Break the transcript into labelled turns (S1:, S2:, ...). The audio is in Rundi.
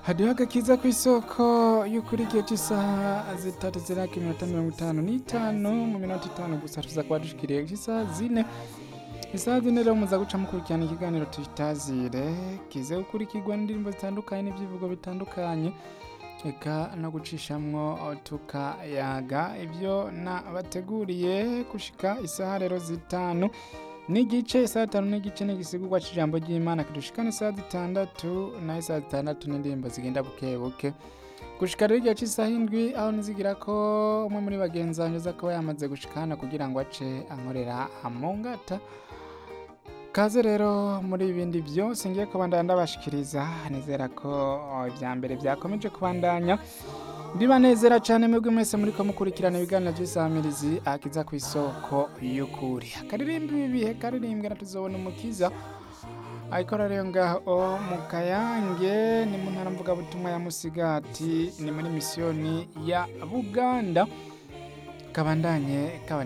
S1: hariho agakiza ku isoko y'ukuri igihe cy'isaha zitatu ziraka iminota mirongo itanu n'itanu mu minota itanu gusa tuza kuba dushikiriye isaha zine isaha zine rero muza guca mukurikirana ikiganiro tuyitazire kize gukurikirwa n'indirimbo zitandukanye n'ibyivugo bitandukanye eka no gucishamwo tukayaga ibyo nabateguriye gushika isaha rero zitanu n'igice isaha zitanu n'igice n'igisigurwa cy'ijambo ry'imana kidushikana isaha zitandatu naho isaha zitandatu n'indirimbo zigenda buke buke gushika rero igihe cy'isaha indwi aho nizigira ko umwe muri bagenzi banjye aza kuba yamaze gushikana kugira ngo ace ankorera amongata kaze rero muri ibindi byose ngiye kubandanya ndabashikiriza nizera ko ibya mbere byakomeje kubandanya ndibanezera cyane mwebwe mwese muri ko mukurikirana ibiganiro by'isamirizi akiza ku isoko y'ukuri akaririmba ibi bihe karirimbwe na tuzobona umukiza ariko rero ngaho mu kayange ni mu ntara mvugabutumwa ya musigati ni muri misiyoni ya buganda kabandanye kabandanye